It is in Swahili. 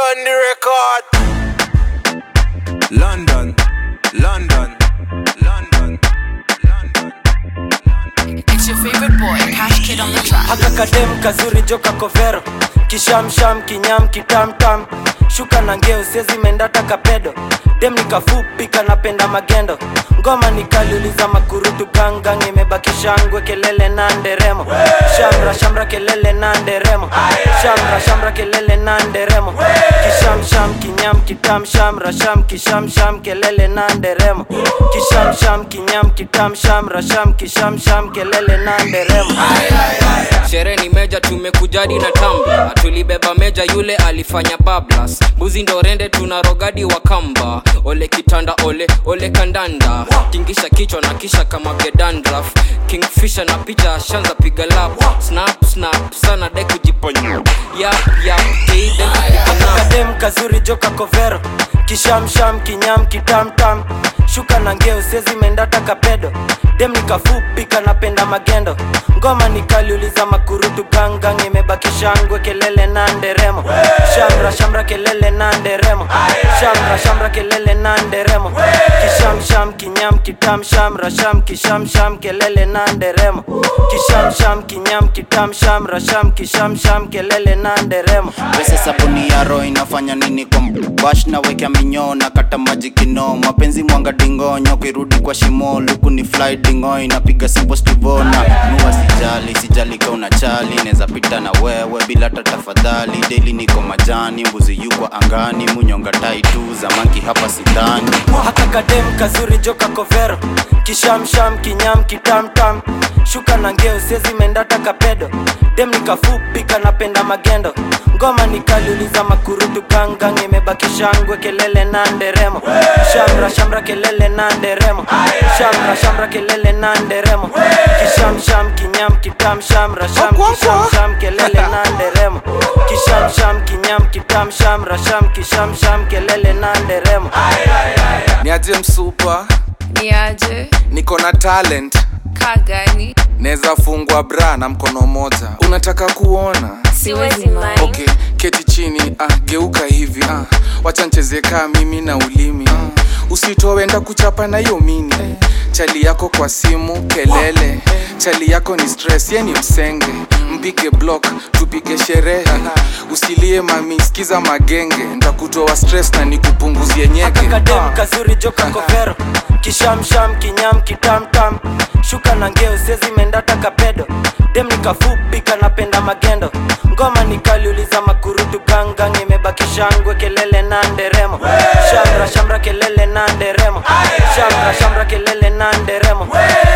on the record. London, London, London, London. It's your favorite boy, Cash Kid on the track. haka kadem kazuri joka kovero kishamsham kinyam kitamtam shuka na ngeo sezi mendata kapedo dem nikafupi kanapenda magendo ngoma nikaliuliza makurutu gangang imebaki shangwe kelele na nderemo shamra shamra kelele na nderemo shamra shamra kelele na nderemo kishamsham kinyam kitam shamra sham kishamsham kelele na nderemo kishamsham kinyam kitam shamra sham kishamsham kelele na nderemo sherehe ni meja tumekujadi na tamba tulibeba meja yule alifanya bablas mbuzi ndo rende tuna rogadi wa kamba ole kitanda ole ole kandanda tingisha kichwa na kisha kama gedandraf kingfisha na picha ashanza piga lap snap snap sana de kujiponya yap yap kidem kadem kazuri joka kovero kishamsham kinyam kitamtam shuka na ngeo sezi mendata kapedo dem nikafupi kanapenda magendo ngoma nikaliuliza makurutu gangang imebaki shangwe kelele na nderemo shamra shamra kelele na nderemo shamra shamra kelele na nderemo kishamsham kinyam kitam shamra sham kishamsham kelele na nderemo kishamsham kinyam kitam shamra sham kishamsham kelele na nderemo pesa sabuni ya roho inafanya nini kwa bash na wekea minyoo na kata maji kino mapenzi mwanga dingonyo kirudi kwa shimo luku ni fly dingo inapiga simple stivona nua sijali sijali ka unachali neza pita na wewe bila hata tafadhali daily niko majani mbuzi yukwa angani munyonga tai tu zamanki hapa sidhani haka kadem kazuri joka kovero kishamsham kinyam kitamtam shuka na ngeo sezi mendata kapedo dem nikafupi kanapenda magendo ngoma nikaliuliza makurutu gangang imebaki shangwe kelele na nderemo shamra shamra kelele na nderemo shamra shamra kelele na nderemo kishamsham kinyam kitam shamra sham kishamsham kelele na nderemo kishamsham kinyam kitam shamra sham kishamsham kelele na nderemo Niaje msupa, Niaje, niko na talent, kagani, neza fungwa bra na mkono moja. Unataka kuona? siwezi mind. Okay, keti chini, ah, geuka hivi, ah, wacha ncheze kaa mimi na ulimi. Ah, usitowenda kuchapa na hiyo mini. Chali yako kwa simu, kelele. Chali yako ni stress, ye ni msenge. Mpige block, tupige sherehe. Usilie mami, sikiza magenge. Ntakutoa stress na nikupunguzie nyege. kakadem kazuri joka kovero kishamsham kinyam kitamtam shuka na ngeo sezi mendata kapedo dem nikafupi kanapenda magendo ngoma nikaliuliza makurutu gangang imebaki shangwe kelele na nderemo shamra shamra kelele na nderemo shamra shamra kelele na nderemo